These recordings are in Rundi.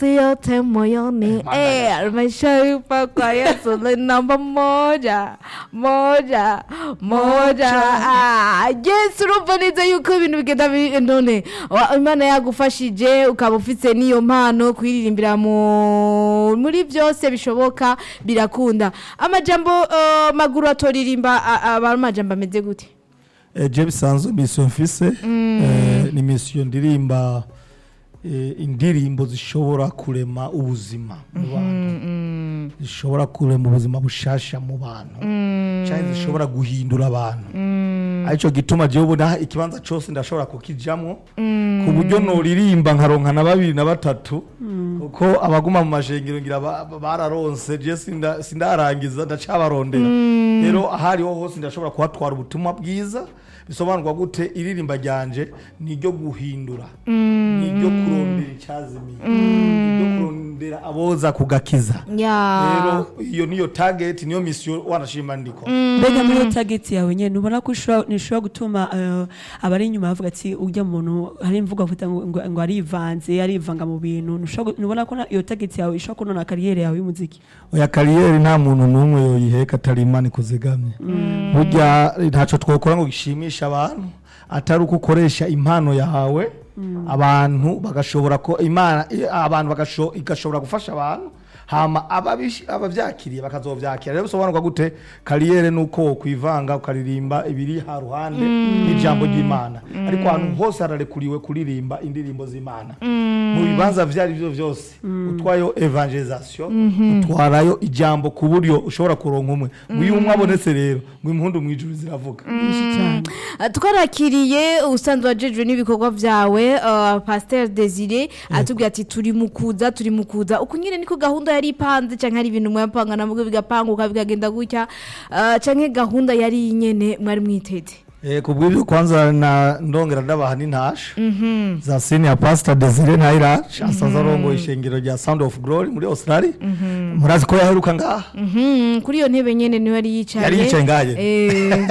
yote moyoni eh, maisha kwa Yesu ni namba moja moja moja ah, Yesu urumva neza yuko ibintu bigenda bi- none wa- Imana yagufashije ukaba ufite n'iyo mpano kwiririmbira mu muri byose bishoboka birakunda amajambo eh, maguru atoririmba a- aba ari amajambo ameze gute Eh, je bisanzwe misiyo mfise eh, ni misiyo ndirimba eh, indirimbo zishobora kurema ubuzima mu bantu zishobora kurema ubuzima bushasha mu bantu cyangwa zishobora guhindura abantu aricyo gituma jewe ubona ikibanza cyose ndashobora kukijamwo ku buryo noririmba nkaronka na babiri na batatu kuko abaguma mu mashengero ngira ba- ba- bararonse je sinda- sindarangiza ndacabarondera rero ahariho hose ndashobora kuhatwara ubutumwa bwiza bisobanurwa gute iririmba ryanje ni iryo guhindura ni iryo kurondera icyazimiye ni iryo kurondera aboza kugakiza ya rero iyo niyo target niyo misiyo wanashima ndiko mbega muri iyo tageti yawe nyine ubona ko ishobora- nishobora gutuma eh, abari inyuma bavuga ati ujya muntu hari imvugo bavuga ngo, ngo, ngo arivanze arivanga mu bintu ntushobora gu- ntubona ko na- iyo tageti yawe ishobora kunona kariyeri yawe y'umuziki oya kariyeri nta muntu n'umwe yoyiheka atari imana ikuzigamye burya ntacyo twakora ngo gishimishe abantu atari uko ukoresha impano yawe abantu bagashobora ko imana i- abantu bagasho- igashobora gufasha abantu hama ababish- abavyakiriye bakazovyakira rero bisobanurwa gute kariyeri nuko wokwivanga ukaririmba ibiri ha ruhande n'ijambo ry'imana ariko ahantu hose hararekuriwe kuririmba indirimbo z'imana mu bibanza vyo ari byo vyose utwayo evangelisation utwarayo ijambo ku buryo ushobora kuronka umwe ngo iyo umwe abonetse rero ngo impundu mw'ijuru ziravuga Ah, twarakiriye usanzwe wajejwe n'ibikorwa byawe uh, pasteur desire atubwira ati turi mu kuza turi mu kuza uku nyine niko gahunda yari ipanze cyangwa hari ibintu mwapanga nabwo bigapanguka bikagenda gutya uh, cyangwa gahunda yari nyene mwari mwiteze Eh, ku bw'ibyo kwanza na ndongera ndabaha n'intasha za senior pastor Desire Ntairaje asanzwe arongoye ishengero rya Sound of Glory muri Australia murazi ko yaheruka ngaha Mhm, kuri iyo ntebe nyene niwe yari yicaye Yari yicaye ngahe? Eh,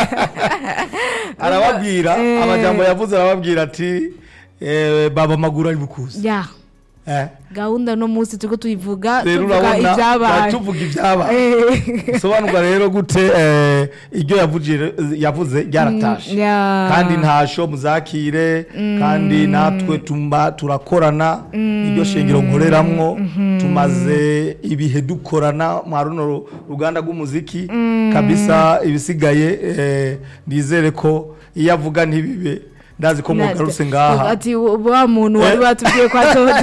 arababwira Eh. amajambo yavuze arababwira ati eh, baba maguru ari bukuzi ya eh gahunda no munsi turiko tuyivuga rero tuvuga urabona ibyabaye tuvuga ibyabaye Eh. bisobanurwa rero gute eh, iryo yavugire- yavuze ryaratashe Mm, ya. kandi ntasho muzakire kandi natwe tumba turakorana iryo shengero nkoreramwo tumaze ibihe dukorana mwa runo ru- ruganda rw'umuziki kabisa ibisigaye eh, nizere ko iyo avuga ntibibe ndazi ko mugarutse ngaha ati wa muntu wari Eh. batubwiye ko atoza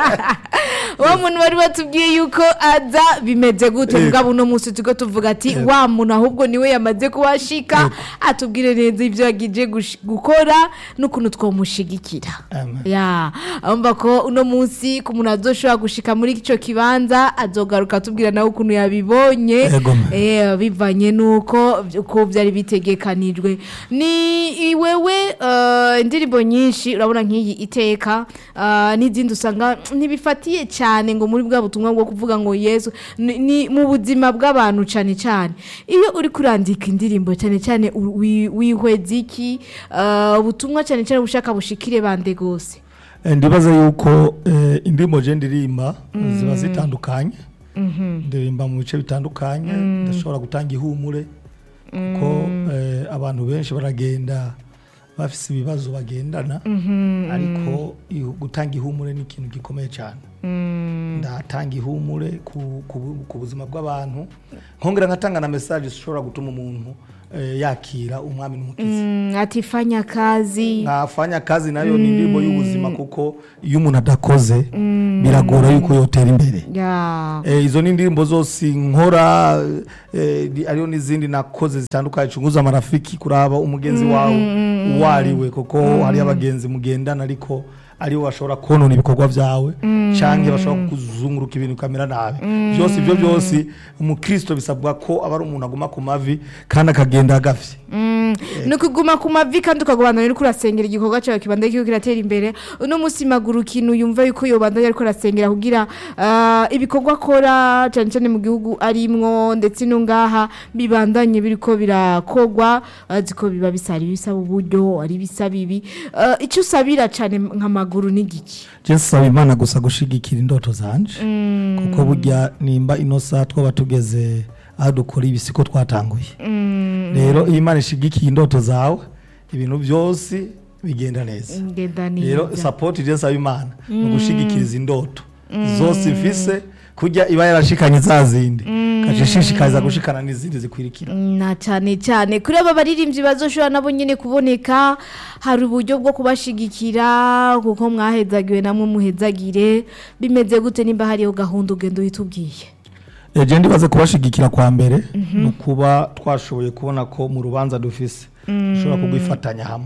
wa muntu wari batubwiye yuko aza bimeze gute Eh. mugabo uno munsi turiko tuvuga ati wa muntu ahubwo niwe yamaze kuhashika atubwire neza ibyo yagije gush- gukora n'ukuntu twomushigikira Amen. ya urumva ko uno munsi ku muntu azoshobora gushika muri ico kibanza azogaruka atubwira nawe ukuntu yabibonye Ego. Eh, bivanye nuko uko byari bitegekanijwe ni wewe eh, indirimbo nyinshi urabona nk'iyi iteka eh, n'izindi usanga ntibifatiye cyane ngo muri bwa butumwa bwo kuvuga ngo yesu ni ni mu buzima bw'abantu cyane cyane iyo uri kurandika indirimbo cyane cyane u- wi- wihweza iki eh, ubutumwa cyane cyane bushaka bushikire bande gose Eh, ndibaza yuko eh, indirimbo je ndirimba ziba zitandukanye ndirimba mu bice bitandukanye ndashobora gutanga ihumure kuko eh, abantu benshi baragenda bafise ibibazo bagendana ariko ihu- gutanga ihumure ni ikintu gikomeye cyane ndatanga ihumure ku, ku, bu- ku buzima bw'abantu nkongera nkatanga na message zishobora gutuma umuntu eh, yakira umwami n'umukiza Mm, ati fanya kazi nkafanya kazi nayo ni indirimbo y'ubuzima kuko iyo umuntu adakoze biragora yuko yotera imbere ya Eh, izo ni indirimbo zose nkora eh, ni- ariyo n'izindi nakoze zitandukanye cunguza amarafiki kuraba umugenzi wawe uwo ari we kuko hariyo abagenzi mugendana ariko aribo bashobora konona ibikorwa byawe cyangwa bashobora kuzunguruka ibintu ukamera nabi byose ibyo byose umukristo bisabwa ko aba ari umuntu aguma ku mavi kandi akagenda agafye Mm, ni ukuguma ku mavi kandi ukagubandanya uriko urasengera igikorwa cyawe kibandanye kiriko kiratera imbere uno munsi maguru ikintu yumva yuko yobandanya ariko arasengera kugira ah, ibikorwa akora cyane cyane mu gihugu arimwo ndetse no ngaha bibandanye biriko birakogwa azi ko biba bisaba ibisaba uburyo ari bisaba ibi Ah, icyo usabira cyane nka maguru ni giki je saba imana gusa gushigikira indoto zanje kuko burya nimba ino saha twaba tugeze aho dukora ibisiko twatanguye rero iyo imana ishigikiye indoto zawe ibintu byose bigenda neza ngenda rero neza sapoti je nsaba imana ni ugushigikiriza indoto zose mfise kurya iba yarashikanye za zindi kaca ishishikariza gushikana n'izindi zikwirikira na cyane cyane kuri aba baririmbyi bazoshobora nabo nyine kuboneka hari uburyo bwo kubashigikira kuko mwahezagiwe namwe muhezagire bimeze gute nimba hariho gahunda ugenda uhitubwiye eje ndibaze kubashigikira kwa mbere ni ukuba twashoboye kubona ko mu rubanza dufise dushobora kugwifatanya hamwe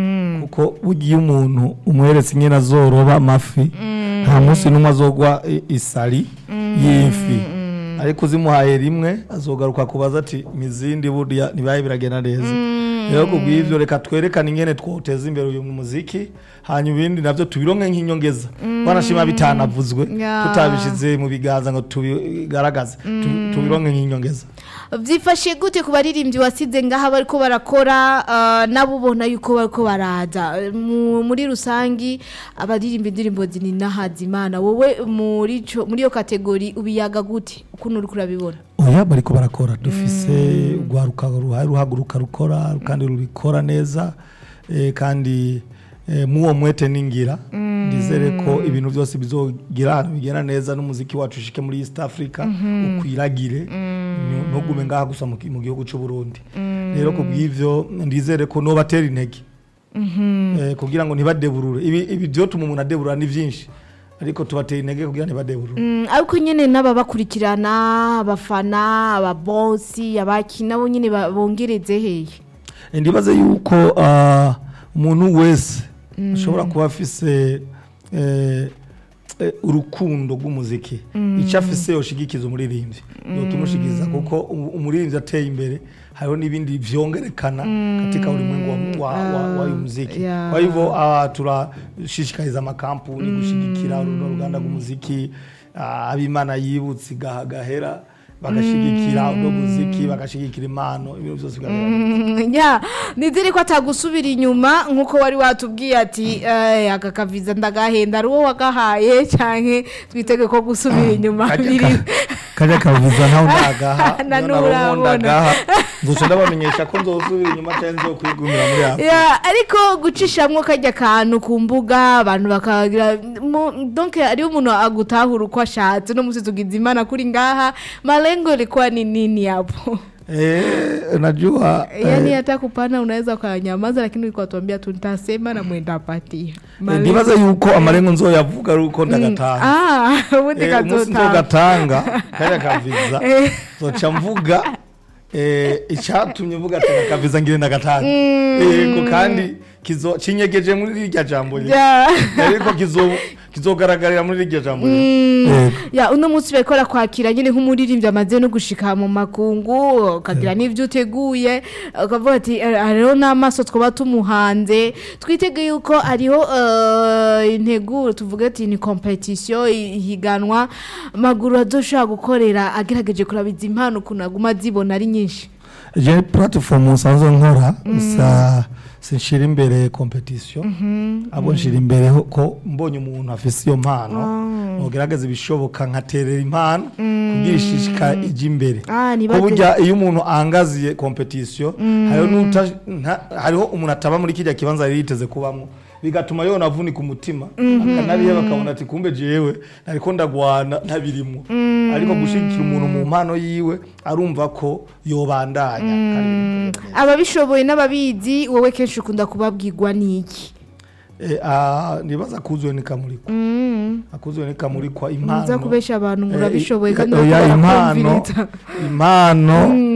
kuko bugiye umuntu umweretse ingene azoroba amafi nta munsi n'umwe azogwa i- isari y'ifi ariko uzimuhaye rimwe azogaruka kubaza ati mizindi burya ntibibaye biragenda neza rero kubw'ivyo reka twerekane ingene twoteza imbere uyu muziki hanyuma ibindi navyo tubironke nk'inyongeza banashima bitanavuzwe Ya. tutabishize mu biganza ngo tubigaragaze tu- tubironke nk'inyongeza byifashe gute ku baririmbyi wasize ngaha bariko barakora ah, nabo ubona yuko bariko baraza Mu- muri rusangi abaririmba indirimbo zininahaza imana wowe muri ico- muri iyo kategori ubiyaga gute ukuntu uriko urabibona oya bariko barakora dufise urwaruka ruhari ruhaguruka rukora kandi rubikora neza eh, kandi eh, muwo mwete ningira ndizere ko ibintu byose bizogira ahantu bigenda neza n'umuziki wacu ushike muri east africa ukwiragire nu- ntugume ngaha gusa mu ki- mu gihugu c'u burundi rero ku bw'ivyo ndizere ko nobatera intege eh, kugira ngo ntibadeburure ibi ibi vyotuma umuntu adeburura ni vyinshi ariko tubatera intege kugira ntibadeburure Mm, ariko nyine n'ababakurikirana abafana ababosi abaki nabo nyine ba- bongereze hehe ndibaze yuko ah, umuntu wese ashobora kuba afise eh, eh, urukundo rw'umuziki icyo afise yoshigikiza umuririmbyi yotumushigiza kuko umu- umuririmbyi ateye imbere hariho n'ibindi vyongerekana katika ulimwengu wa, wa, wa, wa uyu muziki Yeah. kwa hivyo ah, turashishikariza amakampuni gushigikira runo ruganda rw'umuziki ah, abimana yibutse gaha- gahera bagashigikira uno muziki bagashigikira impano ibintu byose bigahera Mm, ya nizere ko atagusubira inyuma nk'uko wari watubwiye ati "Eh, aka kaviza ndagahenda ari wowe wagahaye cyangwa twitege ko gusubira inyuma Kajya biri ka- kajya kavuza ntawe ndagaha Na niyo n'ubu nabo urabona. ndagaha nzoca ndabamenyesha ko nzosubira inyuma cyangwa nzokwigumira muri afurika Ya, ariko gucishamwo kajya kantu ku mbuga abantu bakagira mu- donc hariho umuntu agutahura uko ashatse no musi tugize imana kuri ngaha malengo ilikuwa ni nini hapo Eh, najua yani eh, hata kupana unaweza ukanyamaza lakini ulikuwa tuambia tu nitasema na mwenda patia eh, ndibaza yuko amarengo nzoyavuga ari uko ndagatanga ah ubundi Eh, umunsi kazotanga nzogatanga kajya kaviza Eh. zoca mvuga eh, icyatumye mvuga ati ndakaviza ngire ndagatanga yego kandi kizo cinyegeje muri rirya jambo nyene. Ja. ariko kizo kizogaragarira muri rirya jambo nyene. Yego. ya uno munsi bariko kwakira nyine nk'umuririmbyi amaze no gushika mu makungu ukagira n'ivyo uteguye ukavuga ati "Eh, hariho n'amaso twaba tumuhanze twitege yuko hariho eh, integuro tuvuga ati ni competition i- ihiganwa maguru azoshobora gukorera agerageje kurabiza impano ukuntu aguma azibona ari nyinshi je platform nsanzwe nkora sa sinshira imbere competition abo nshira imbere ho- ko mbonye umuntu afise iyo mpano nogerageza ibishoboka nkaterera impano kugira ishishika ijya imbere Ah, ko nibate- burya iyo umuntu angaziye competition hariho n'uta- nta- hariho umuntu ataba muri kirya kibanza yari yiteze kubamo bigatuma yona avunika umutima akanabiheba akabona ati kumbe jewe nariko ndagwana ntabirimwo ariko gushigikira umuntu mu mpano yiwe arumva ko yobandanya kandi bikagenda neza. ababishoboye n'ababizi wowe kenshi ukunda kubabwirwa n'iki Eh, ah, nibaza kuzuye nikamurikwa akuzuye nikamurikwa impano muza kubesha abantu ngo Eh, urabishoboye i- kandi oya, bakaba impano barakumviriza. impano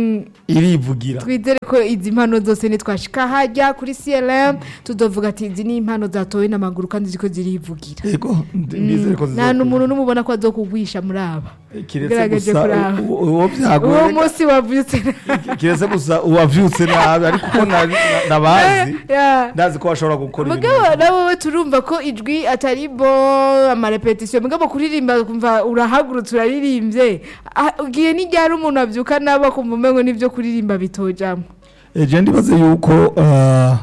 irivugira twizere ko izi mpano zose nitwashika hajya kuri CLM tuzovuga ati izi ni impano zatowe n'amaguru kandi ziko zirivugira yego ndi- ndizere ko nta zizokunda. n'umuntu n'umubona ko azokugwisha muri aba kiretse ugerageje gusa kuraba. u- u- uwo uwo byagoye munsi wavyutse kiretse gusa uwavyutse nabi ariko ko nari- na- nabazi Yeah. ndazi ko bashobora gukora ibintu mugabo nawe turumva ko ijwi atari bo amarepetisiyo mugabo kuririmba kumva urahagurutse uraririmbye Ah, ugiye n'iryari umuntu abyuka nabo akumva umengo n'ibyo kuririmba bitojamo eje ndibaze yuko ah,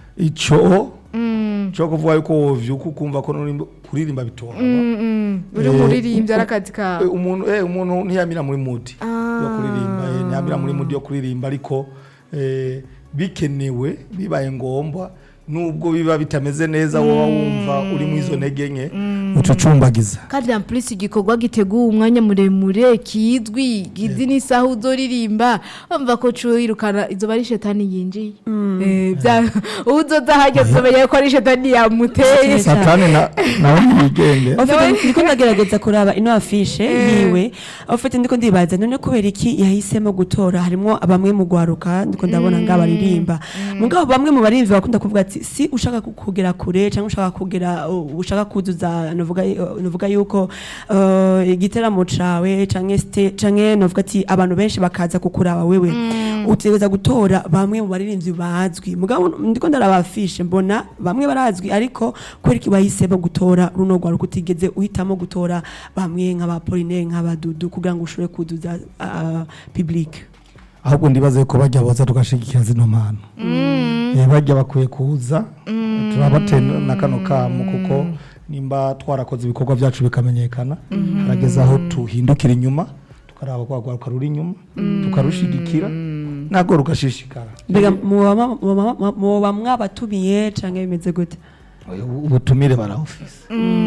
ico cyo kuvuga yuko wovyuka ukumva ko nurimba- kuririmba bitora uri Eh, umuririmbyi ari akazi kawe Eh, umuntu eh, umuntu ntiyamira muri mudi Ah. yo kuririmba eh, ntiyamira muri mudi yo kuririmba ariko eh, bikenewe bibaye ngombwa nubwo biba bitameze neza woba wumva uri mu izo ntege nke ucucumbagiza kandi en plus igikorwa giteguwe umwanya muremure kizwi gizi n'isaha uzoririmba wumva ko wirukana izoba ari shetani yinjiye Eh, bya- uzoza hajya uzomenya ko ari shetani yamuteye satani na- nawe ntiyigenge Ofite ndiko ndagerageza kuraba ino afishe yiwe ofite ndiko ndibaza none kubera iki yahisemo gutora harimo bamwe mu gwaruka ndiko ndabona nga baririmba mugabo bamwe mu barimvi bakunda kuvuga ati si ushaka ku- kugera kure cyangwa ushaka kugera uh, ushaka kuzuza novuga uh, novuga yuko uh, igiteramo cawe canke ste canke novuga ati abantu benshi bakaza kukuraba wewe utegereza gutora bamwe mu baririmvyi bazwi mugabo ndiko ndaraba afishe mbona bamwe barazwi ariko kubera iki bahisemo gutora runo rwaruka utigeze uhitamo gutora bamwe nk'abapoline nk'abadudu kugira ngo ushobore kuduza uh, public ahubwo ndibaze ko bajya boza tugashigikira zino mpano Eh, bajya bakwiye kuza turabate na kano kamo kuko nimba twarakoze ibikorwa byacu bikamenyekana harageze aho tuhindukira inyuma tukaraba kwa rwaruka ruri inyuma tukarushigikira ntabwo rugashishikara mbega muba muba- muba mwabatumiye canke bimeze gute ubutumire barawufise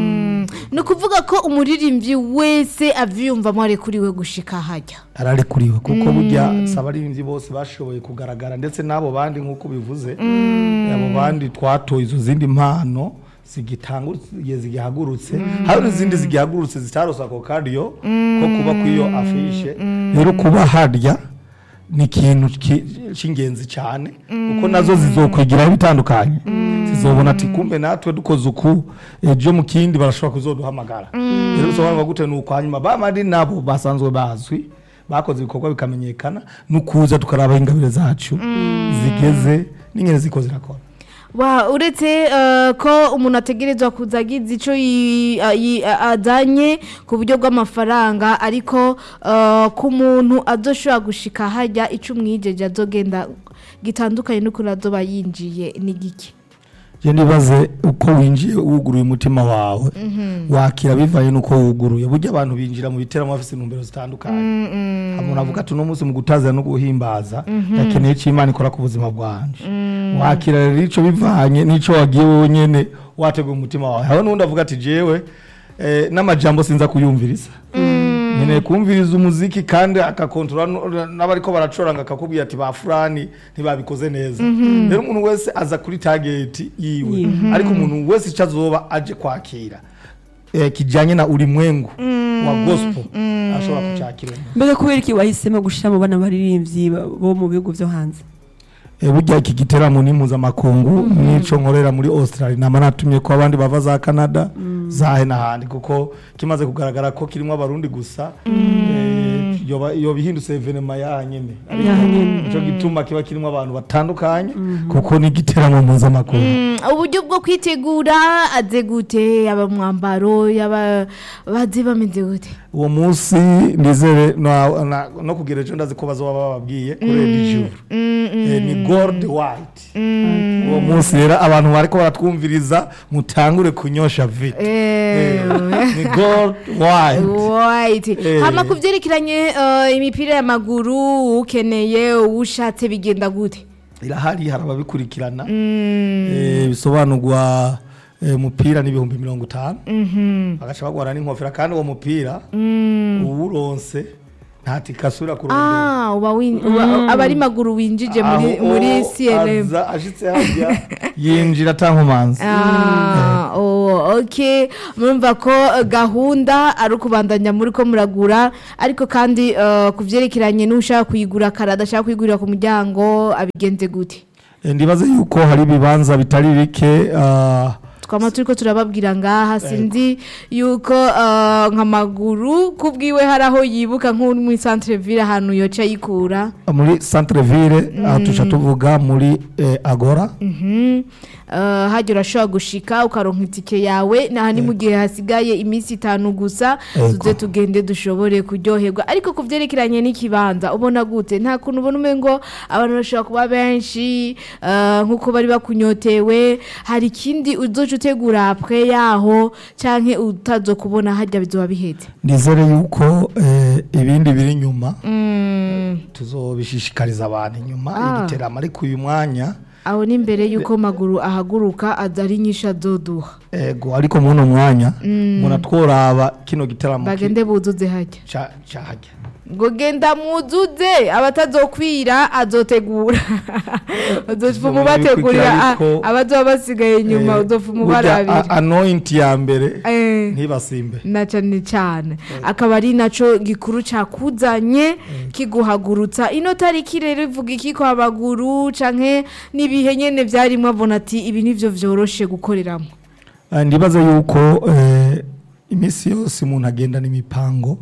ni ukuvuga ko umuririmbyi wese avyiyumvamo arekuriwe gushika hajya ararekuriwe kuko burya si abaririmbyi bose bashoboye kugaragara ndetse n'abo bandi nk'uko bivuze abo bandi twatoye izo zindi mpano zigitanguriye zigihagurutse hari n'izindi zigihagurutse zitarose ako kadiyo ko kuba kw'iyo afishe rero kuba harya ni ikintu ki- cy'ingenzi cyane kuko nazo zizokwigiraho bitandukanye zizobona ati kumbe natwe dukoze uku ejo mu kindi barashobora kuzoduhamagara rero bisobanurwa gute ni uko hanyuma bamari nabo basanzwe bazwi bakoze ibikorwa bikamenyekana ni ukuza tukaraba ingabire zacu zigeze n'ingene ziko zirakora wa uretse eh, ko umuntu ategerezwa kuza agize icyo yi- a- yi- a- azanye ku buryo bw'amafaranga ariko eh, ku muntu adoshobora gushika hajya icyo umwijeje azogenda gitandukanye n'ukuntu azoba yinjiye ni giki je ndibaze uko winjiye wuguruye umutima wawe wakira bivanye n'uko wuguruye burya abantu binjira mu biteramo bafite intumbero zitandukanye umuntu avuga ati uno munsi mu gutazira no guhimbaza yakeneye icyo imana ikora ku buzima bwanje wakira rero ico bivanye n'ico wagiye wowe nyene wateguye umutima wawe hari n'undi avuga ati jewe eh, n'amajambo sinza kuyumviriza nkeneye kumviriza umuziki kandi akakontorora n- n'abariko baracuranga akakubwira ati ba fulani ntibabikoze neza rero umuntu wese aza kuri tageti yiwe ariko umuntu wese icyo azoba aje kwakira eh, kijanye na ulimwengu wa gospel ashobora kucyakira mbega kubera iki wahisemo gushira mu bana baririmbyi bo mu bihugu vyo hanze Eh, burya iki giteramo ni mpuzamakungu nico nkorera muri australia nama natumye ko abandi bava za canada zahe n'ahandi kuko kimaze kugaragara ko kirimo abarundi gusa eh, yoba yoba ihindutse evenema yaha nyene ariko Yaha nyene. nico gituma kiba kirimo abantu batandukanye kuko ni igiteramo mpuzamakungu Mm, uburyo bwo kwitegura aze gute yaba mwambaro yaba baze bameze gute uwo munsi ndizere no- na- no kugira ejo ndazi ko bazoba bababwiye kuri edi juru Eh, ni gold white uwo munsi rero abantu bariko baratwumviriza mutangure kunyosha vita Eh, ni gold white White. Eh. hama ku byerekeranye eh, imipira y'amaguru ukeneye ushatse bigenda gute irahari hari ababikurikirana Eh, bisobanurwa eh, umupira n'ibihumbi mirongo itanu bagaca bagwara n'inkofera kandi uwo mupira uwuronse nta tika asubira kurondera ah uba win- uba- aba ari maguru winjije muri Aho muri CLM aza ashitse hajya yinjira atankomanzi Ah, oh, okay murumva ko eh, gahunda ari ukubandanya muri ko muragura ariko kandi eh, ku byerekeranye n'ushaka kuyigura kare adashaka kuyigurira ku muryango abigenze gute Eh, ndibaze yuko hari ibibanza bitari bike ah, twama turiko turababwira ngaha sinzi yuko uh, nk'amaguru kubwiwe hari aho yibuka nko muri centre ville ahantu yoca yikura muri centre ville aho tuca tuvuga muri eh, agora Mhm. Uh, hajya urashobora gushika ukaronka itike yawe naha ni mu gihe hasigaye iminsi itanu gusa Ego. tuze tugende dushobore kuryoherwa ariko ku byerekeranye n'ikibanza ubona gute nta kuntu ubona umengo abantu bashobora kuba benshi uh, nk'uko bari bakunyotewe hari ikindi uzoca utegura apre yaho canke utazo kubona hajya bizoba biheze nizere yuko eh, ibindi biri inyuma mm. tuzobishishikariza abantu inyuma Ah. igiteramo ariko uyu mwanya aho ni mbere yuko maguru ahaguruka aza ari nyinshi azoduha ego ariko muri uno mwanya mbona tworaba kino gitaramo ki- bagende buzuze hajya ca- cahajya ngo genda muzuze abatazokwira azotegura uzofuma ubategurira a- Ariko- abazoba basigaye inyuma Eh, uzofuma burya ubarabira a- anoint ya mbere Eh, ntibasimbe na cyane cyane akaba ari naco gikuru cakuzanye kiguhagurutsa ino tariki rero ivuga iki kwa baguru canke n'ibihe nyene vyarimwo abona ati ibi nivyo vyoroshe gukoreramo Ah, ndibaza yuko eh, iminsi yose umuntu agendana imipango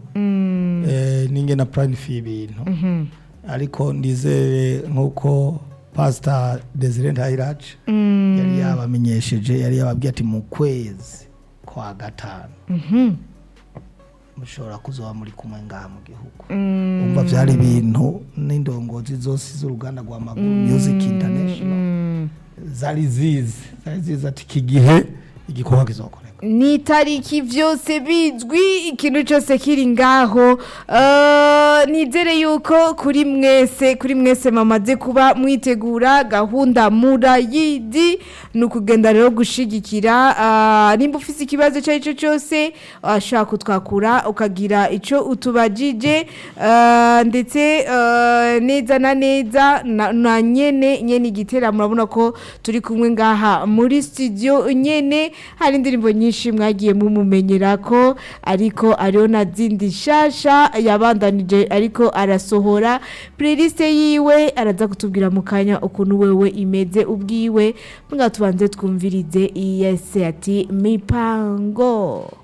eh, ninge na planifiye ibintu ariko ndizere nk'uko pastor desire ntayiraje yari yabamenyesheje yari yababwiye ati mu kwezi kwa gatanu mushobora kuzoba muri kumwe ngaha mu gihugu umva byari ibintu n'indongozi zose z'uruganda rwa maguru music international zari zizi zari zizi ati iki gihe igikorwa kizokoreka ni itariki byose bizwi ikintu cyose kiri ngaho Eh, nizere yuko kuri mwese kuri mwese mamaze kuba mwitegura gahunda murayidi ni ukugenda rero gushigikira Ah, nimba ufite ikibazo icyo ari cyo cyose washaka kutwakura ukagira icyo utubajije Eh, ndetse eh, neza na neza na- na nyene nyene igitera murabona ko turi kumwe ngaha muri studio nyene hari indirimbo nyinshi mwagiye mumumenyera ko ariko ariyo na zindi shasha yabandanije ariko arasohora playlist yiwe araza kutubwira mu kanya ukuntu wewe imeze ubwiwe mbwa tubanze twumvirize iyese ati mipango